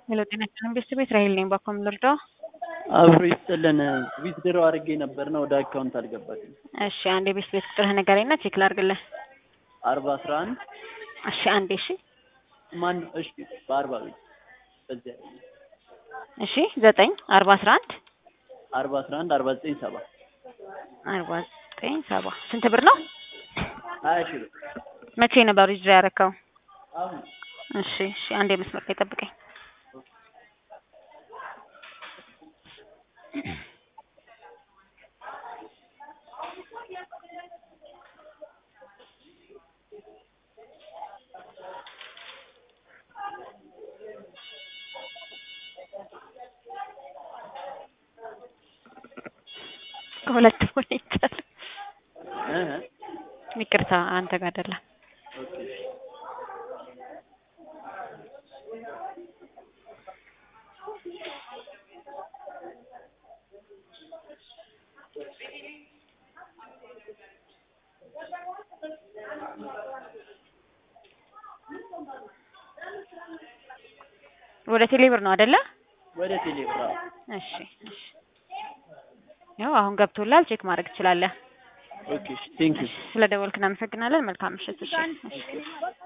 ሄሎ ጤና ይስጥልን ቤተሰብ ራሄል ነኝ። ባኮም ልርዳው? አብሮ ይስጥልን። ዊዝድሮ አድርጌ ነበር ነው ወደ አካውንት አልገባልኝ። እሺ አንድ የቤት ቤት ቁጥርህ ንገረኝና ቼክ ላድርግልህ። አርባ አስራ አንድ እሺ አንዴ እሺ ማን እሺ በአርባ ቤት በዚያ እሺ ዘጠኝ አርባ አስራ አንድ አርባ አስራ አንድ አርባ ዘጠኝ ሰባ አርባ ዘጠኝ ሰባ ስንት ብር ነው? ሀያ ሺህ ብር መቼ ነበር ዊዝድሮ ያደረከው? አሁን እሺ እሺ አንዴ መስመር ላይ ጠብቀኝ። ከሁለት ሆነ ይቻላል። እ ይቅርታ አንተ ጋር አይደለም። ኦኬ ወደ ቴሌብር ነው አይደለ? ወደ ቴሌግራም እሺ እሺ። ያው አሁን ገብቶላል። ቼክ ማድረግ ትችላለህ። ኦኬ ቴንክ ዩ ስለ ደወልክ እናመሰግናለን። መልካም ምሽት። እሺ እሺ።